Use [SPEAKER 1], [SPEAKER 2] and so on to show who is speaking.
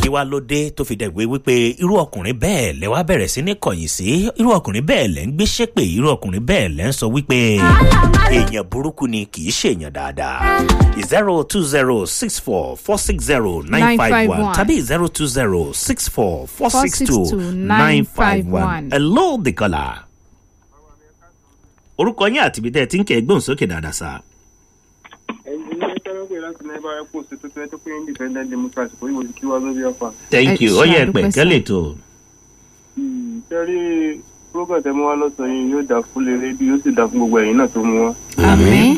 [SPEAKER 1] kí wá ló dé tó fi dẹ̀gbé wípé irú ọkùnrin bẹ́ẹ̀ lẹ wá bẹ̀rẹ̀ sí ní kọ̀yìn sí irú ọkùnrin bẹ́ẹ̀ lẹ ń gbé ṣépè irú ọkùnrin bẹ́ẹ̀ lẹ ń sọ wípé èèyàn burúkú ni kì í ṣèèyàn dáadáa zero two zero six four four six zero nine five one
[SPEAKER 2] 951.
[SPEAKER 1] tàbí zero two zero six four four six two nine five one
[SPEAKER 2] 951.
[SPEAKER 1] hello the caller. orúkọ yín àti ibi tẹ́ ẹ ti ń kẹ́ ẹ gbóhùn sókè dáadáa sá.
[SPEAKER 3] ẹnjìnìá tẹ́lẹ̀ pé láti náà bá ẹ̀kọ́ sí tuntun ẹ̀ tó pé independent democracy kò yíwò sí kí wá lórí ọ̀fà.
[SPEAKER 1] thank
[SPEAKER 2] Ẹ
[SPEAKER 1] you ó yẹ
[SPEAKER 2] ṣe
[SPEAKER 1] pẹ̀
[SPEAKER 2] àdúpẹ́
[SPEAKER 1] kẹ́lẹ̀
[SPEAKER 2] sá.
[SPEAKER 1] tó.
[SPEAKER 3] sẹ́rí program tẹ́ mú wá lọ́sàn yìí yóò dà fún lè rédíò yóò sì dà fún gbogbo ẹ̀yìn náà tó mú wá.
[SPEAKER 2] àmín